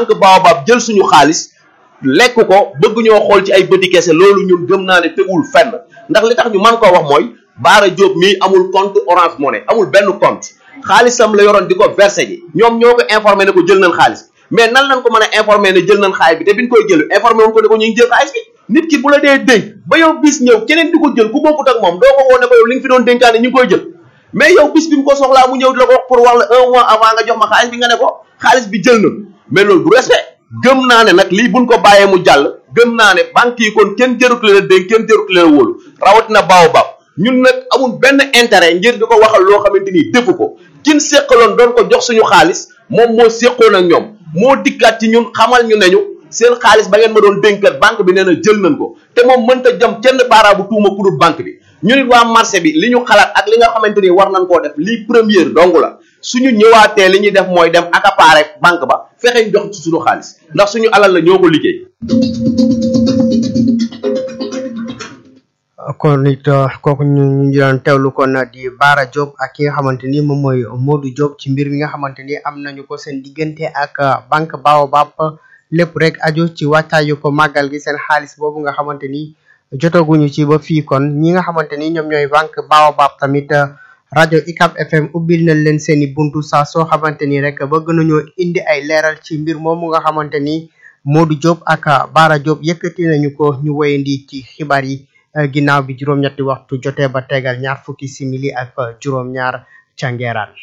banque Baobab jël suñu xaalis lekk ko bëgg ñoo xool ci ay bëti kese loolu ñun gëm naa ne tegul fenn ndax li tax ñu man koo wax mooy Baara Diop mii amul compte Orange Money amul benn compte xaalisam la yoroon di ko versé ji ñoom ñoo ko informé ne ko jël nañ xaalis mais nan lañ ko mën a informé ne jël nañ xaalis bi te biñ koy jël informé woon ko ne ko ñu ngi jël xaalis bi nit ki bu la dee dénk ba yow bis ñëw keneen di ko jël ku bokkut ak moom doo ko woo ne ko yow li nga fi doon dénkaane ñu ngi koy jël mais yow bis bi mu ko soxlaa mu ñëw di la ko wax pour wax la un mois avant nga jox ma xaalis bi nga ne ko xaalis bi jël na mais loolu du respect gëm naa ne nag lii buñ ko bàyyee mu jàll gëm naa ne banque yi kon kenn jërut leen a dénk kenn jërut leen a wóolu rawatina Baobab ñun nag amul benn intérêt ngir di ko waxal loo xamante ni defu ko kin séqaloon doon ko jox suñu xaalis moom moo séqoon ak ñoom moo dikkaat ci ñun xamal ñu ne ñu seen xaalis ba ngeen ma doon dénkat banque bi nee na jël nañ ko te moom mënta jëm kenn baaraabu tuuma ku dul banque bi ñu nit waa marché bi li ñu xalaat ak li nga xamante ni war nañ koo def lii première dong la suñu ñëwaatee li ñuy def mooy dem accaparer banque ba fexe ñu jox ci suñu xaalis ndax suñu alal la ñoo ko liggéey. kon it kooku ñu ñu doon teewlu kon di Baara Diop ak ki nga xamante ni moom mooy Modou Diop ci mbir mi nga xamante ni am nañu ko seen diggante ak banque Baobab lépp rek aju ci wàccaayu ko màggal gi seen xaalis boobu nga xamante ni jotaguñu ci ba fii kon ñi nga xamante ni ñoom ñooy banque Baobab tamit rajo ICAP FM ubbil nañ leen seeni buntu saa soo xamante ni rek bëgg nañoo indi ay leeral ci mbir moomu nga xamante ni Modou Diop ak Baara Diop yëkkati nañu ko ñu woyandi ci xibaar yi ginnaaw bi juróom-ñetti waxtu jotee ba tegal ñaar fukki simili ak juróom-ñaar ca Ngeeraan.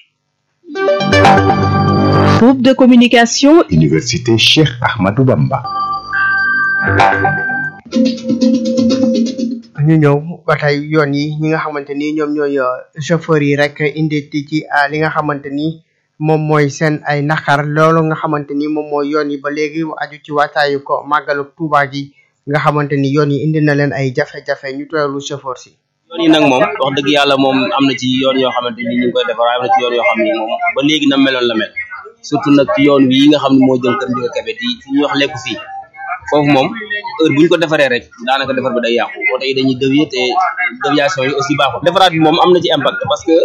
Groupe de communication Université Cheikh Ahmadou Bamba. ñu ñëw ba tey yoon yi ñi nga xamante ni ñoom ñooy chauffeur yi rek indi ci li nga xamante ni moom mooy seen ay naqar loolu nga xamante ni moom mooy yoon yi ba léegi aju ci wàccaayu ko màggalu Tuuba gi nga xamante ni yoon yi indi na leen ay jafe-jafe ñu teewlu chauffeur si. yoon yi nag moom wax dëgg yàlla moom am na ci yoon yoo xamante ni ñu ngi koy defar waaye am na ci yoon yoo xam ni moom ba léegi na meloon la mel surtout nag ci yoon wi nga xam ne moo jëm kër Ndiaga Kébé di fi ñuy wax lekku fii foofu moom heure bu ñu ko defaree rek daanaka defar bi day yàqu oto yi dañuy dévier te déviation yi aussi baaxul defaraat bi moom am na ci impact parce que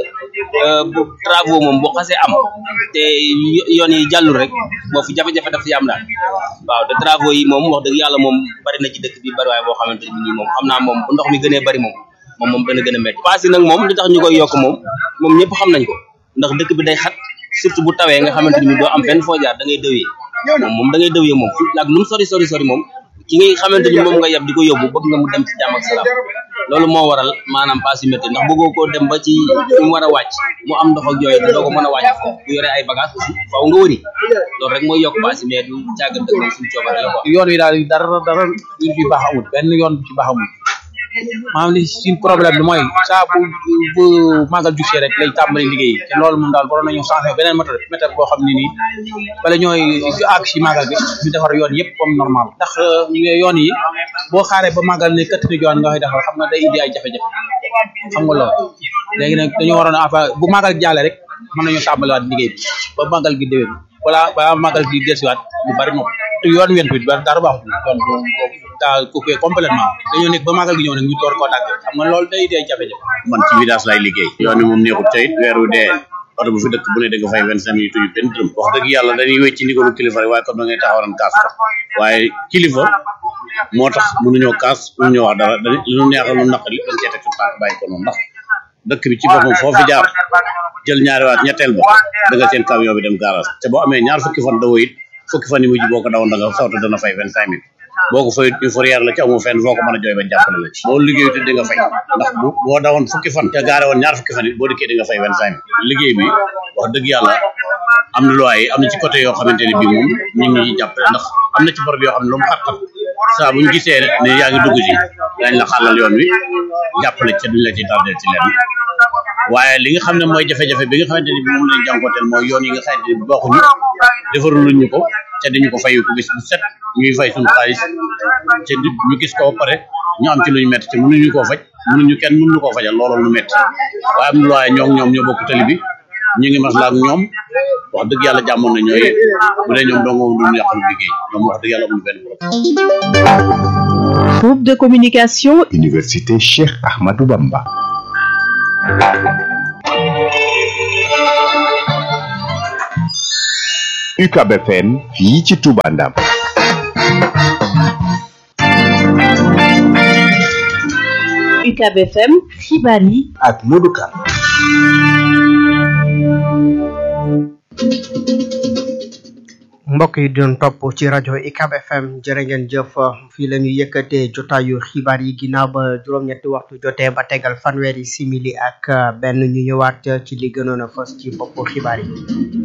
bu travaux moom boo xasee am te yoon yi jàllul rek boo fi jafe-jafe daf ci am daal waaw te travaux yi moom wax dëgg yàlla moom bari na ci dëkk bi bari waaye boo xamante ni nii moom xam naa moom bu ndox mi gënee bari moom moom moom dana gën a métti paas yi nag moom li tax ñu koy yokk moom moom ñëpp xam nañ ko ndax dëkk bi day xat surtout bu tawee nga xamante ni doo am fenn foo jaar da ngay dëwee moom moom da ngay dëwee moom fu ak lu mu sori sori sori moom ki ngay xamante ni moom nga yab di ko yóbbu bëgg nga mu dem ci jàmm ak salaam loolu moo waral maanaam paas yu métti ndax bëggoo koo dem ba ci fi mu war a wàcc mu am ndox ak yooyu te doo ko mën a wàcc foofu bu yoree ay bagage aussi faaw nga wëri loolu rek mooy yokk paas yi mais du càggan dëkk moom suñu coobare la quoi yoon wi daal dara dara lu fi baax amul benn yoon bu ci baax amul maanaam li suñ problème bi mooy saa bu bu màggal jugee rek lay tàmbali liggéey te loolu moom daal waroon nañu changé beneen méthode méthode boo xam ne nii bala ñooy àgg si màggal gi ñu defar yoon yëpp comme normal ndax yoon yi boo xaaree ba màggal ne këtt ni yoon nga koy defar xam nga day indi ay jafe-jafe xam nga loolu léegi nag dañoo waroon a bu màggal jàllee rek mën nañu tàmbaliwaat liggéey bi ba màggal gi déwén wala ba màggal gi delsiwaat lu bari moom te yoon went bi dara baaxul yoon boobu daa coupé complètement dañoo nekk ba màggal gi ñëw nag ñu door koo dagg xam nga loolu day day jafe-jafe man ci village lay liggéey yoon wi moom neexut tey weer wu dee oto bu fi dëkk bu ne da nga fay vingt cinq minutes yu benn dërëm wax dëgg yàlla dañuy wécc ci ndigalu kilifa rek waaye comme da ngay taxawaran kaas ko waaye kilifa moo tax mënuñoo kaas mënuñoo wax dara dañ lu neexal lu naqari dañ cee teg suñu tànk bàyyi ko noonu ndax dëkk bi ci boppam foo fi jaar jël ñaari waat ñetteel ba da nga seen camion bi dem garage te boo amee ñaar fukki fan dawoo it fukki fan yi mujj boo ko dawoon da nga sawta dana fay vingt cinq mille boo ko fay ñu fourrière la ci amoo fenn foo ko mën a jooy ba jàppale la ci boo liggéeyu te di nga fay ndax bu boo dawoon fukki fan te gaare woon ñaar fukki fan it boo dikkee di nga fay vingt cinq mille liggéey bi wax dëgg yàlla am na loi yi am na ci côté yoo xamante ne bii moom ñu ngi ñuy jàppale ndax am na ci barab yoo xam ne lu mu xat-xat saa bu ñu gisee ne yaa ngi dugg ci dañ la xàllal yoon wi jàppale ci duñ la ci tardé ci leen waaye li nga xam ne mooy jafe-jafe bi nga xamante ne bi moom lañ jànkooteel mooy yoon yi nga xamante ne bi bokkuñu defarul ñu ko te dañu ko fayu ko bis bu set ñuy fay suñu xaalis te ñu gis ko ba pare ñu am ci lu ñu métti te mënuñu koo faj mënuñu kenn mënuñu koo fajal looloo lu métti waaye am na looy ñoom ñoom ñoo bokk tali bi ñu ngi maslaa ak ñoom wax dëgg yàlla jàmmoon na ñooy bu dee ñoom dong moom duñu yàqal liggéey ñoom wax dëgg yàlla amuñu benn problème Groupe de communication Université Cheikh Ahmadou Bamba. UCAB FM fii ci Touba Ndam UCAB FM xibaar yi ak Modou Kane mbokk yi doon topp ci rajo UCAB FM jërë ngeen jëf fii la ñu yëkkatee jotaayu xibaar yi ginnaaw ba juróom-ñetti waxtu jotee ba tegal fanweeri simili ak benn ñu ñëwaat ci li gënoon a fës ci bopp xibaar yi.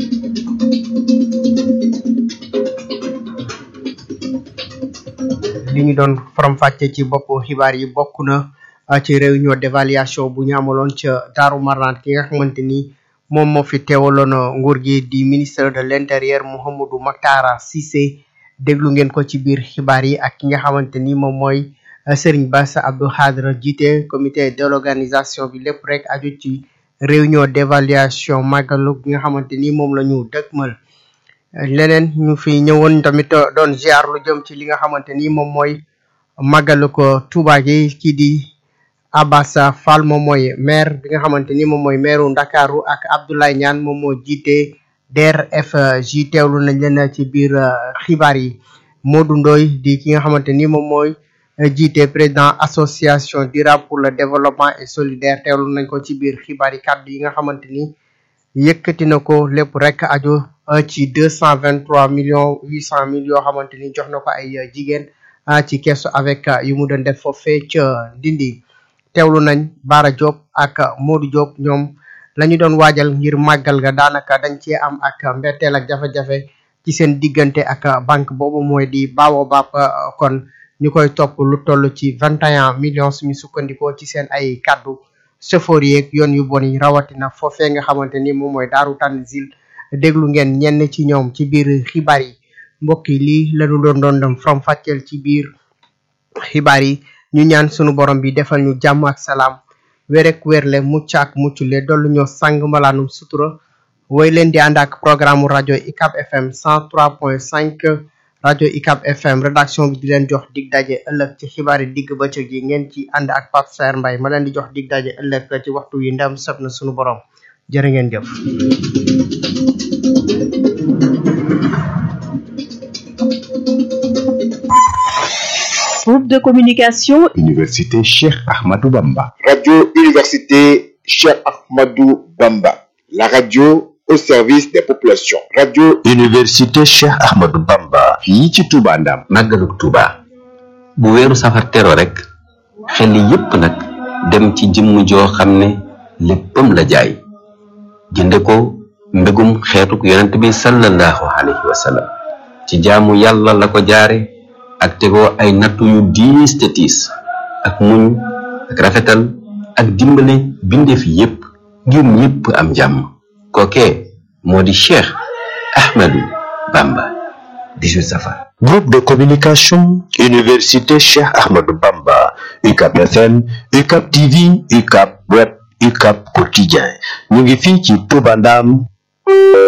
li ñu doon faram-fàcce ci bopp xibaar yi bokk na ci réunion d'évaluation bu ñu amaloon ca Daaru Marnaan ki nga xamante ni. moom moo fi teewaloon nguur gi di ministre de l'intérieur Mouhamadou Maktara Cissé déglu ngeen ko ci biir xibaar yi ak ki nga xamante ni moom mooy Serigne Bass Abdou Khadre jiite comité d'organisation bi lépp rek aju ci réunion d'évaluation màggalu gi nga xamante ni moom la ñu dëgmal leneen ñu fi ñëwoon tamit doon ziar lu jëm ci li nga xamante ni moom mooy màggalu ko Touba gi kii di Abbas Fall moom mooy maire bi nga xamante ni moom mooy maireu Ndakaaru ak Abdoulaye Niane moom moo jiite DRFJ teewlu nañ leen ci biir xibaar yi Modou Ndoye di ki nga xamante ni moom mooy jiite président association durable pour le développement et solidaire teewlu nañ ko ci biir xibaar yi kàddu yi nga xamante ni yëkkati na ko lépp rek aju ci deux cent vingt trois millions huit cent mille yoo xamante ni jox na ko ay jigéen ci keesu avec yu mu doon def foofee ca Ndindi teewlu nañ Bara Diop ak Modou Diop ñoom la ñu doon waajal ngir màggal ga daanaka dañ cee am ak mbetteel ak jafe-jafe ci seen diggante ak banque boobu mooy di Baobab kon ñu koy topp lu toll ci vingt et un millions suñu sukkandikoo ci seen ay kaddu chauffeur yeeg yoon yu bon yi rawatina foofee nga xamante ni moom mooy Daaru Tanzil déglu ngeen ñenn ci ñoom ci biir xibaar yi mbokk yi lii lañu doon doon dem from fàcceel ci biir xibaar yi ñu ñaan sunu borom bi defal ñu jàmm ak salaam wérek wérle mucc ak muccule dollu ñoo sang mbalaanum sutura woy leen di ànd ak programme rajo UCAB FM 103.5 rajo UCAB FM rédaction bi di leen jox dig daje ëllëg ci xibaari digg bëccëg yi ngeen ci ànd ak Pape Saer Mbaye ma leen di jox dig daje ëllëg ci waxtu yi ndam sëb na sunu borom jërë ngeen jëf groupe de communication Université Cheikh Ahmadou Bamba Radio Université Cheikh Ahmadou Bamba. La radio au service des populations. Radio Université Cheikh Ahmadou Bamba fii ci Touba Ndam màggalug Touba bu weeru safar tero rek xel yépp nag dem ci jëmm joo xam ne léppam la jaay jënde ko mbégum xeetuk yonent bi sallallahu alayhi wa sallam ci jaamu yàlla la ko jaare ak tegoo ay nattu yu diis te tiis ak muñ ak rafetal ak dimbale bindeef yépp ngir ñépp am jàmm kookee moo di Cheikh Ahmadou Bamba 18 safar Groupe de communication Université Cheikh Ahmadou Bamba UCAB FM UCAB TV UCAB Web UCAB Quotidien ñu ngi fii ci Touba Ndam